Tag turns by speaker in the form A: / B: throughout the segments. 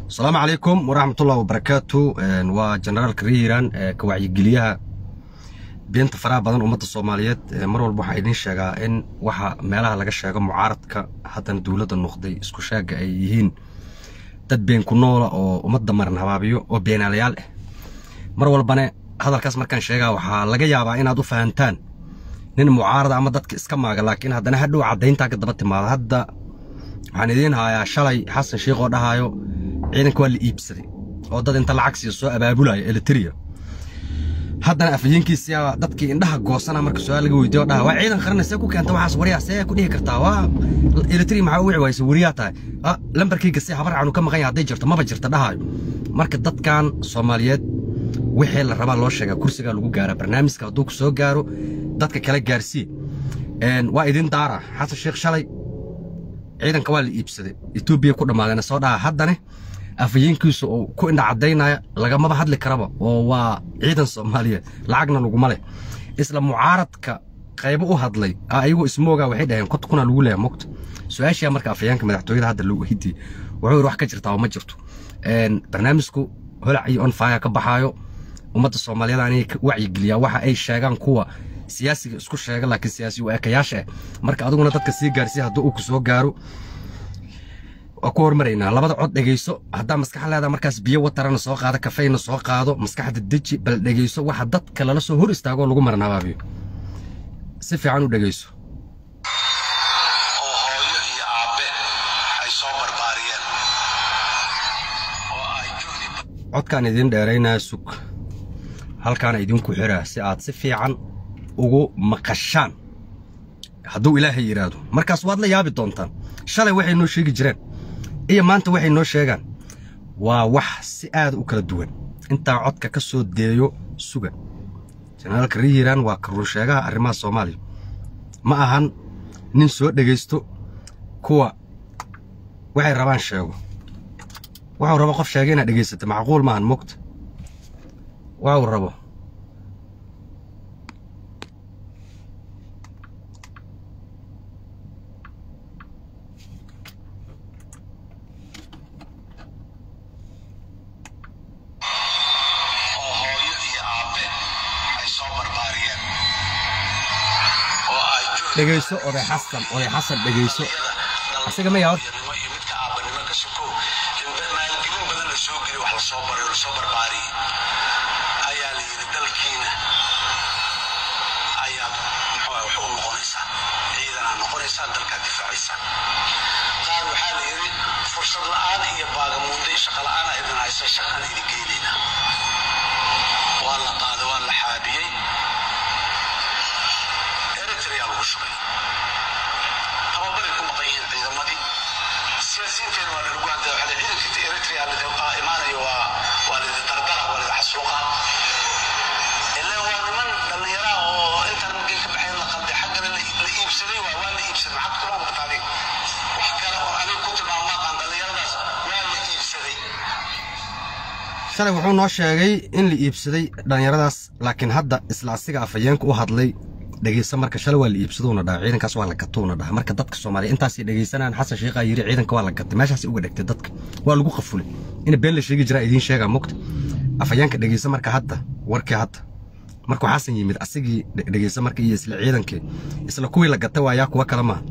A: asalaamu calaykum waraxmatullahi wabarakaatu waa generaalka rehiran ka wacyigeliyaha beenta faraha badan ummadda soomaaliyeed mar walba waxaa idiin sheegaa in waxa meelaha laga sheego mucaaradka haddana dowladda noqday isku sheega ay yihiin dad been ku noola oo ummadda maran habaabiyo oo beenaalayaal ah mar walbane hadalkaas markaan sheegaa waxaa laga yaabaa inaad u fahantaan nin mucaarada ama dadka iska maaga laakiin haddana hadhow caddayntaa ka daba timaado hadda waxaan idiin hayaa shalay xasan sheikh oo dhahaayo ciidanka waa la iibsaday oo dad inta lacag siiya soo abaabulaya elitria haddana afhayeenkiisia dadkii indhaha goosana marka su-aal laga weydiyo oo dhaha waa ciidan qarana see ku keenta waxaas waryaa see ku dhihi kartaa waa elitria maxaa u wici waysa wariyaa tahay lambarkayga si habar canu ka maqan yahay hadday jirto maba jirta dhahaayo marka dadkan soomaaliyeed wixii la rabaa loo sheegaa kursigaa lagu gaaraa barnaamijka hadduu ku soo gaaro dadka kale gaarsii waa idin daara xasan sheekh shalay ciidanka waa la iibsaday etoobiya ku dhammaadeen soo dhaha haddane afhayeenkiisu uu ku indha caddaynaya lagamaba hadli karaba oo waa ciidan soomaaliyeed lacagna laguma leh isla mucaaradka qaybo u hadlay ayagoo ismoogaa waxay dhaheen konta kuna lagu leeya mogta su-aashaa marka afhayeenka madaxtooyada hadda loo weydiiyey wuxuu yidhi wax ka jirtaa oo ma jirto barnaamijku holac iyo onfaya ka baxaayo ummadda soomaaliyeed anay wacyigeliyaa waxa ay sheegaan kuwa siyaasiga isku sheega laakiin siyaasi u ekayaasha ah marka adiguna dadka sii gaarsiya haddii uu ku soo gaaro waa ku hormaraynaa labada cod dhegayso haddaa maskaxa leedaa markaas biyo watarana soo qaado kafeyna soo qaado maskaxda deji bal dhegayso waxa dadka lala soo hor istaagoo lagu maran habaabiyo si fiican u dhegayso
B: oo hooyo iyo aabbe ay soo barbaariyeen oo ay juhdi
A: codkaan idiin dheeraynaa sug halkaana idinku xiraa si aad si fiican ugu maqashaan hadduu ilaahay yidhaahdo markaas waad la yaabi doontaan shalay waxay noo sheegi jireen iyo maanta waxay noo sheegaan waa wax si aada u kala duwan intaa codka ka soo deeyo suga jenaraalka rehiran waa karuunsheegaha arrimaha soomaaliya ma ahan nin soo dhegaysto kuwa waxay rabaan sheego waxuu rabo qof sheega inaad dhegaysata macquul maahan mogta waxuu rabo
B: oo hooyo iyo aabbe ay soo barbaariyeen oo ay juhdi
A: dhegayso oday xasan oday xasan dhegayso Asiga ma yaha horta?
B: Hooyanimo iyo midka aabbanimo ka sokow in ba- maalgelin badan la soo geliy wax la soo baray oo la soo barbaariyey ayaa la yidhi dalkiina ayaad muxuu ah wax u noqonaysaan ciidanaa noqonaysaan dalkaad difaacaysaan qaar waxaa la yidhi fursad la'aan iyo baagamuunde iyo shaqa la'aana idin haysa shaqaan idin geynaynaa waa la qaaday waa la xaabiyey eritrea lagu shubay tababaray ku maqan yihiin ciidamadii siyaasiyiinteena waa lalagu hadlaya waxaa la yidhi ciidanka eritrea lidin aa imaanayo waa waa lidin dardara waa lidin xasuuqa ilaa waa niman dhallinyara oo intaan markay ka baxeen la qalday xaggana la la iibsaday waa waa la iibsaday maxaad ku tilmaamta adiga wax kale oo aniga ku tilmaamo maqaan dhallinyaradaas waa la iibsaday
A: shalay wuxuu noo sheegay in la iibsaday dhallinyaradaas laakiin hadda isla asiga afhayeenka u hadlay dhegaysa marka shalay waa la iibsaduuna dhaha ciidankaas waa la gatuuna dhaha marka dadka soomaaliya intaasay dhegaysanaan xasan sheikhaa yidhi ciidanka waa la gatay meeshaasay uga dhegtay dadka waa lagu qafulay ina been la sheegi jiraa idiin sheegaa mogta afhayeenka dhegaysa marka hadda warkii hadda markuu xasan yimid asigii dhe- dhegaysa marka iyo isla ciidankii isla kuwii la gatay waayaa kuwa kale maaha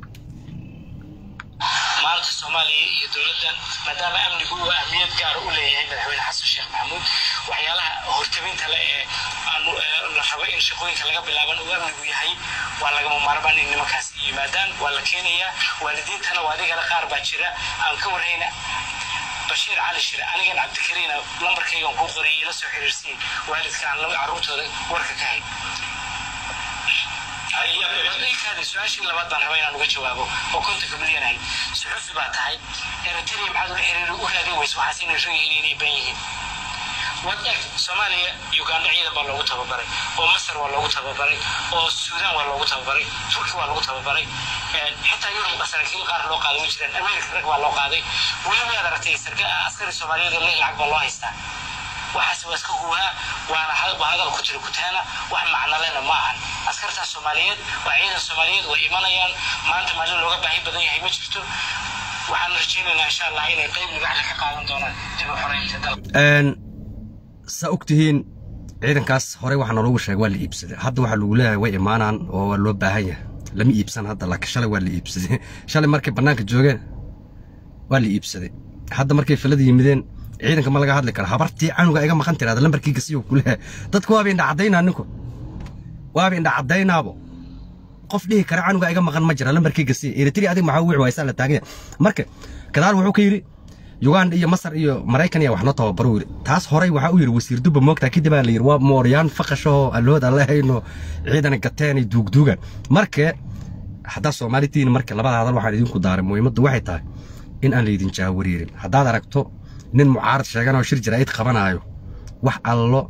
C: maanta soomaaliya iyo dowladdan maadaama amnigu uu ahmiyad gaara u leeyahay madaxweyne xasan sheekh maxamuud waxyaalaha hortabinta le ee aanu ee la rabo in shaqooyinka laga bilaaban uu amnigu yahay waa lagama maarmaan in nimankaas yimaadaan waa la keenayaa waalidiintana waa adigana qaar baa jira aan ka warhayna bashiir cali shire anigan cabdikariina lambarkaygan kuu qoriyay ila soo xiriirsiin waalidka aan la- carruurtooda warka ka hay kaadi su-aashii labaad baan rabaa inaan uga jawaabo oo kontonka milyan ahayd suxufi baa tahay eritrea maxaad ula xiriiri u raadin weysa waxaas inay rag yihiin inay ban yihiin waad eeg soomaaliya uganda ciidan baa loogu tababaray oo masar waa loogu tababaray oo suudaan waa loogu tababaray turki waa loogu tababaray xitaa yurub saraakiil qaar loo qaaday way jiraan america rag baa loo qaaday weli waad aragtay sarka askari soomaaliyeed oo leh lacag baa loo haystaa waxaas waa iska huwaa waana ha- waa hadal ku jira kutaana wax macnalena ma ahan askartaas soomaaliyeed waa ciidan soomaaliyeed way imanayaan maanta maalin looga baahi badan yahay ma jirto waxaan rajaynaynaa insha allah inay qayb libaxda ka qaadan doonaan dib u xoreynta dalka
A: Een, saa ogtihiin ciidankaas horey waxaa naloogu sheegay waa la iibsaday hadda waxaa lagu leeyahay way imaanaan oo waa loo baahan yahay lama iibsan hadda laakiin shalay waa la iibsaday shalay markay bannaanka joogeen waa la iibsaday hadda markay filada yimideen ciidanka ma laga hadli kara habartii canuga iga maqan tiraada lambarkiiga siyuu ku leeyahay dadku waaba indha caddaynaa ninku waaba indha caddaynaabo qof dhihi kara canuga iga maqan ma jira lambarkiiga siya eritri adiga maxaa wici waysaa la taagan yahay marka gadaal wuxuu ka yidhi uganda iyo masar iyo maraykan ayaa wax noo tababaro yidhi taas horey waxaa u yidhi wasiir dubba moogtaa kadib aa la yidhi waa mooryaan faqashahoo allood aan lehayno ciidana gateen ay duugduugan marka haddaa soomaali tihiin marka labada hadal waxaan idinku daaray muhiimaddu waxay tahay in aan laydin jaawariirin haddaad aragto nin mucaarad sheeganoo shir jaraa'id qabanaayo wax allo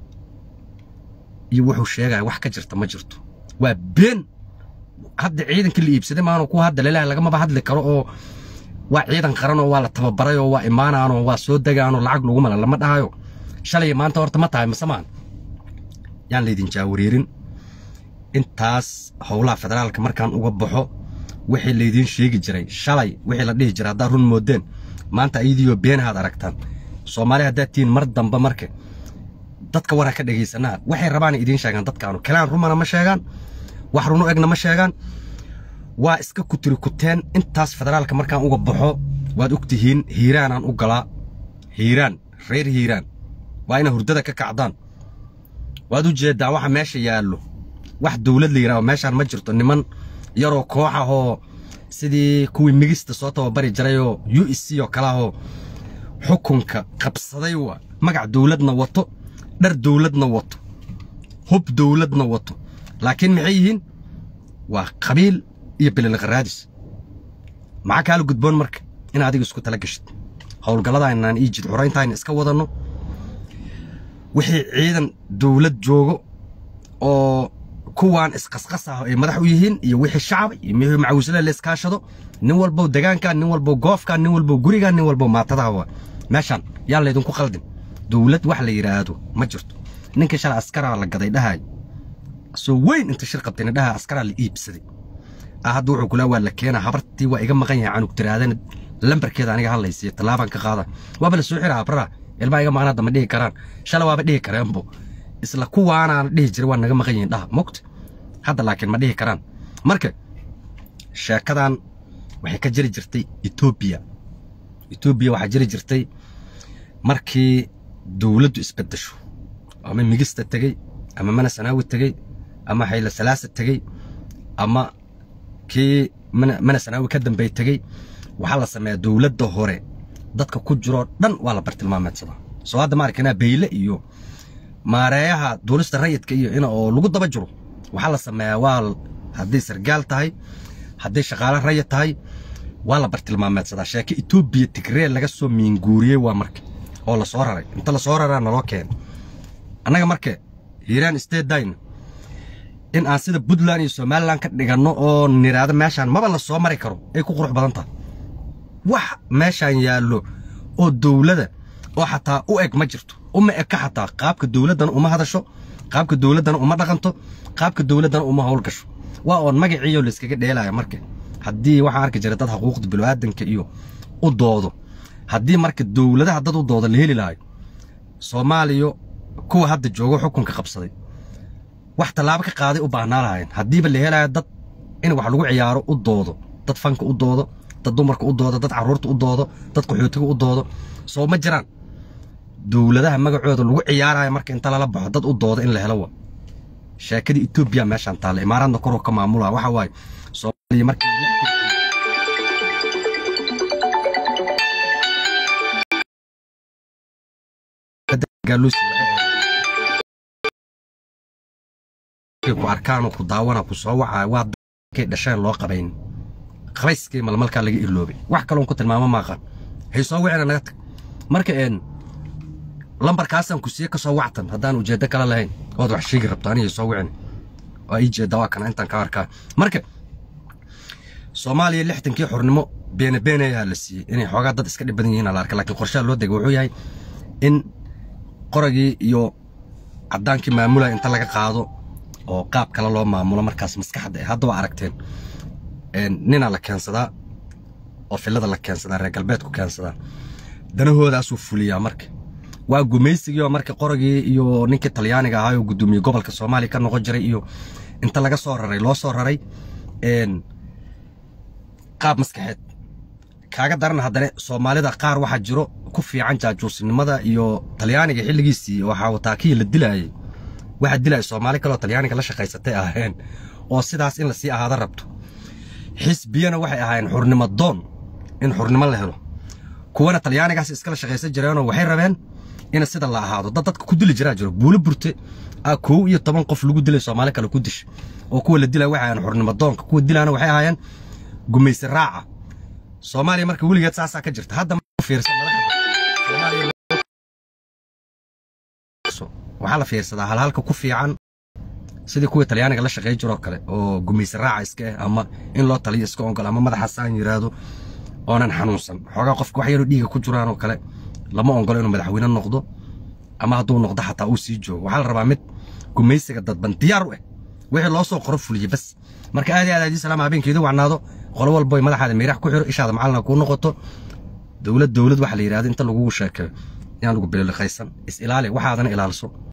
A: iyo wuxuu sheegaya wax ka jirta ma jirto waa been hadda ciidanka la iibsaday maanu ku hadda lelaha lagamaba hadli karo oo waa ciidan qaran oo waa la tababaray oo waa imaanaanoo waa soo degaanoo lacag lagu mala lama dhahayo shalay maanta horta ma tahay mise maan yaan laydin jaawariirin intaas howlaha federaalka markaan uga baxo wixii laydiin sheegi jiray shalay wixii la dhihi jiray haddaad run moodeen maanta ayadiioo beenahaad aragtaan soomaali haddaad tihiin mar dambe marka dadka waraa ka dhegaysanaa waxay rabaana idiin sheegaan dadkaanu kalaan rumana ma sheegaan wax runu egna ma sheegaan waa iska kutiri kuteen intaas federaalka markaan uga baxo waad og tihiin hiiraanaan u galaa hiiraan reer hiiraan waa ina hurdada ka kacdaan waad u jeeddaan waxa meesha yaallo wax dowlad la yidhahdo meeshaan ma jirto niman yaroo koox ah oo sidii kuwii migista soo tababari jiray oo u s c oo kale ah oo xukunka qabsaday waa magac dowladna wato dhar dowladna wato hub dowladna wato laakiin maxay yihiin waa qabiil iyo bililqaraadis maxaa kaala gudboon marka in adiga isku tala gashid howlgalladaanaan ii jid xurayntaayna iska wadanno wixii ciidan dowlad joogo oo kuwaan isqasqas ah ay madax u yihiin iyo wixii shacab iyo wixii macawisle la iskaashado nin walbow degaankan nin walbow goofkan nin walbow gurigan nin walbow maatadaha waa meeshaan yaan laydinku qaldin dowlad wax la yidhaahdo ma jirto ninkii shalay askaraa la gaday dhahay soo weyn inta shir qabtayna dhaha askaraa la iibsaday ah hadda wuxuu kulaa waa la keenaa habartii waa iga maqan yahay canug tiraadana lambarkeeda aniga hadlaysiya tallaabaan ka qaada waaba la soo xiraa abraha ilmaha iga maqan hadda ma dhihi karaan shalay waaba dhihi kareenbo isla kuwaanaana dhihi jiray waa naga maqan yihiin dhaha mogta hadda laakiin ma dhihi karaan marka sheekadan waxay ka jiri jirtay etoobiya etoobiya waxaa jiri jirtay markii dowladdu isbeddesho ama migista tegey ama mana sanaawi tegey ama hayla salaasa tegey ama kii mana mana sanaawi ka dambey tegey waxaa la sameeyaa dowladda hore dadka ku jiroo dhan waa la bartilmaameedsadaa soo hadda ma arkanaa beyle iyo maareeyaha duulista rayidka iyo in oo lagu daba jiro waxaa la sameeyaa waa hadday sargaal tahay hadday shaqaale rayid tahay waa la bartilmaameedsadaa sheeke etoobiya tigree laga soo miinguuriyey waa marka oo la soo raray inta la soo raraa naloo keena annaga marka hiiraan statedyna in aan sida puntland iyo somalilan ka dhiganno oo niraado meeshaan maba la soo mari karo ay ku qurux badan tahay wax meeshaan yaallo oo dowlada oo xataa u eg ma jirto uma eka xataa qaabka dowladdana uma hadasho qaabka dowladdana uma dhaqanto qaabka dowladdana uma howlgasho waa oon magaciiyo layskaga dheelaya marka haddii waxaan arki jiray dad xuquuqda bilaadanka iyo u doodo haddii marka dowladaha dad u doodo la heli lahayo soomaaliya kuwa hadda joogo xukunka qabsaday wax tallaabo ka qaaday u baahnaa lahayn haddiiba la helayo dad in wax lagu ciyaaro u doodo dad fanka u doodo dad dumarka u doodo dad carruurta u doodo dad qaxootiga u doodo soo ma jiraan dowladaha magacooda lagu ciyaarayo marka inta lala baxo dad u doodo in la helo wa sheekada etoobiya meeshaan taalla imaaraadna koroo ka maamula waxa waaye soomaaliya markii ku arkaan ku daawana ku soo wacaa waa dadkay dhasheen loo qabayn qabayskii malmalkaa laga iloobay wax kaloon ku tilmaamo maaqan hay soo wicina naga tag marka een lambarkaasaan ku siiye ka soo wactan haddaan ujeeddo kale lahayn ood wax sheegi rabto aniga soo wicin waa ii jeedda waa kana intaan ka arkaa marka soomaaliya lixdankii xornimo beene beene ayaa la siiyey inay xoogaa dad iska dhib badan yihiin la arka laakiin qorshaha loo degay wuxuu yahay in qoragii iyo caddaankii maamulaya inta laga qaado oo qaab kale loo maamulo markaas maskaxda hadda waa aragteen ninaa la keensadaa oo filada la keensadaa reer galbeedku keensadaa danahoodaasuu fuliyaa marka waa gumaysigii oo marka qoragii iyo ninkii talyaaniga ahaa oo guddoomiye gobolka soomaaliya ka noqon jiray iyo inta laga soo raray loo soo raray qaab maskaxeed kaaga daran haddana soomaalida qaar waxaa jiro ku fiican jaajuusnimada iyo talyaaniga xilligiisii waxaa wataakiya la dilaayay waxaa dilaya soomaali kaleoo talyaaniga la shaqaysatay aheen oo sidaas in lasii ahaada rabto xisbiyana waxay ahaayeen xurnimo doon in xurnimo la helo kuwana talyaanigaas iskala shaqaysan jireenoo waxay rabeen in sida la ahaado dad dadka ku dili jiraa jiro buulo burte a kow iyo toban qof lagu dilay soomaali kale ku dish oo kuwa la dilaya waxay ahaayeen xurnimo doonka kuwa dilaana waxay ahaayeen gumaysi raaca soomaaliya marka weligeed saasaa ka jirta hadda fiirsa madaxda waxaa la fiirsadaa halhalka ku fiican sidii kuwii talyaaniga la shaqey jiroo kale oo gumaysi raaca iska ah ama in loo taliyo iska ogol ama madaxa saan yiraahdo oonan xanuunsan xoogaa qofka wax yaroo dhiiga ku jiraan oo kale lama ogolo inuu madaxweyne noqdo ama hadduu noqdo xataa uu sii joogo waxaa la rabaa mid gumaysiga dadban diyaar u ah wixii loo soo qoro fuliye bas marka aad iyo aad aadii salaam habeenkeedu wacnaado qolo walboy madaxaada miirax ku xiro ishaada macalina kuu noqoto dowlad dowlad waxa la yidhahdo inta lagugu sheekeeyo inaan lagu bililiqaysan is ilaali waxaadana ilaaliso